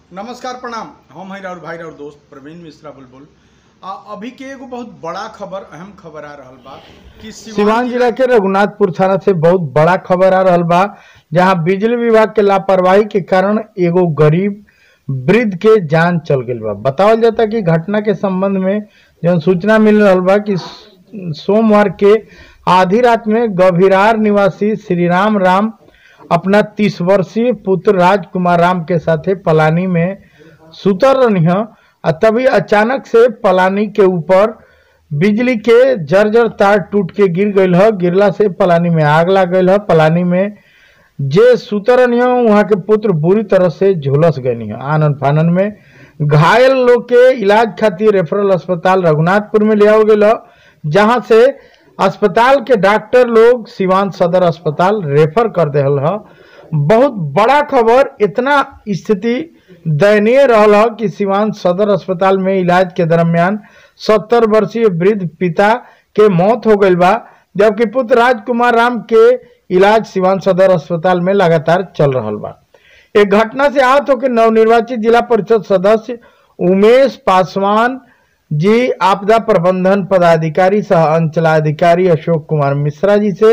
नमस्कार प्रणाम हम हैं राउर भाई राउर दोस्त प्रवीण मिश्रा बुलबुल आ, अभी के एगो बहुत बड़ा खबर अहम खबर आ रहल बा कि सिवान जिला के रघुनाथपुर थाना से बहुत बड़ा खबर आ रहल बा जहां बिजली विभाग के लापरवाही के कारण एगो गरीब वृद्ध के जान चल गई बा बतावल जाता कि घटना के संबंध में जौन सूचना मिल रहल बा कि सोमवार के आधी रात में गभीरार निवासी श्री राम राम अपना तीस वर्षीय पुत्र राजकुमार राम के साथे पलानी में सुतर रहनी ह, आ तभी अचानक से पलानी के ऊपर बिजली के जर्जर तार टूट के गिर गईल ह गिरला से पलानी में आग लग गईल ह पलानी में जे सुतरन ह वहाँ के पुत्र बुरी तरह से झुलस गई ह आनंद फानन में घायल लोग के इलाज खातिर रेफरल अस्पताल रघुनाथपुर में ले आओ गईल ह जहाँ से अस्पताल के डॉक्टर लोग सिवान सदर अस्पताल रेफर कर देहल ह बहुत बड़ा खबर इतना स्थिति दयनीय रहल ह कि सिवान सदर अस्पताल में इलाज के दरमियान सत्तर वर्षीय वृद्ध पिता के मौत हो गई बा जबकि पुत्र राजकुमार राम के इलाज सिवान सदर अस्पताल में लगातार चल रहल बा एक घटना से आहत होकर नवनिर्वाचित जिला परिषद सदस्य उमेश पासवान जी आपदा प्रबंधन पदाधिकारी सह अंचलाधिकारी अशोक कुमार मिश्रा जी से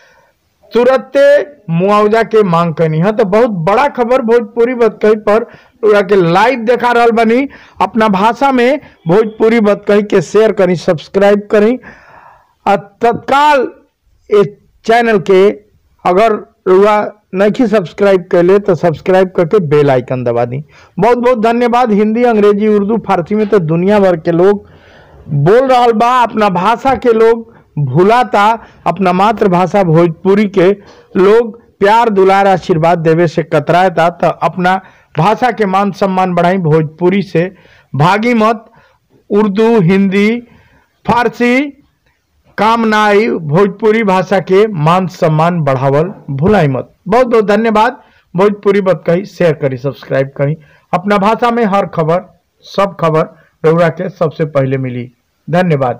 तुरंत मुआवजा के मांग करनी है तो बहुत बड़ा खबर भोजपुरी बतकही पर पूरा के लाइव देखा रहल बनी अपना भाषा में भोजपुरी बतकही के शेयर करी सब्सक्राइब करी आ तत्काल इस चैनल के अगर रुआ नहीं सब्सक्राइब कैले तो सब्सक्राइब करके बेल आइकन दबा दी बहुत बहुत धन्यवाद हिंदी अंग्रेजी उर्दू फारसी में तो दुनिया भर के लोग बोल रहा बा अपना भाषा के लोग भूलाता अपना मातृभाषा भोजपुरी के लोग प्यार दुलार आशीर्वाद देवे से कतराता तो अपना भाषा के मान सम्मान बढ़ाई भोजपुरी से भागी मत उर्दू हिंदी फारसी काम ना आई भोजपुरी भाषा के मान सम्मान बढ़ावल भुलाई मत बहुत बहुत धन्यवाद भोजपुरी बत कही शेयर करी सब्सक्राइब करी अपना भाषा में हर खबर सब खबर रउरा के सबसे पहले मिली धन्यवाद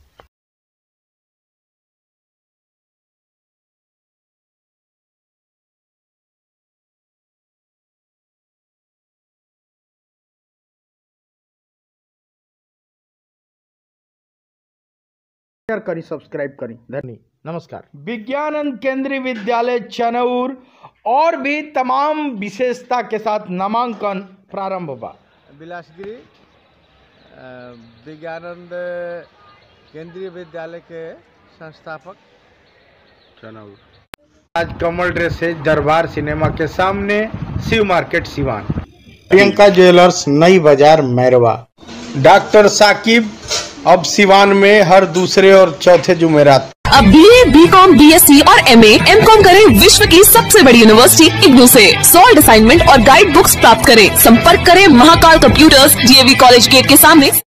शेयर करी सब्सक्राइब करी धन्य नमस्कार विज्ञानंद केंद्रीय विद्यालय चनौर और भी तमाम विशेषता के साथ नामांकन प्रारंभ हुआ बिलासगिरी अ, विज्ञानंद केंद्रीय विद्यालय के संस्थापक आज कमल ड्रेस है दरबार सिनेमा के सामने शिव मार्केट सिवान प्रियंका ज्वेलर्स नई बाजार मैरवा डॉक्टर साकिब अब सिवान में हर दूसरे और चौथे जुमेरात अब B A B com B S C और एम ए एम कॉम करें विश्व की सबसे बड़ी यूनिवर्सिटी इग्नू से सॉल्ड असाइनमेंट और गाइड बुक्स प्राप्त करें संपर्क करें Mahakal computers DAV college gate के सामने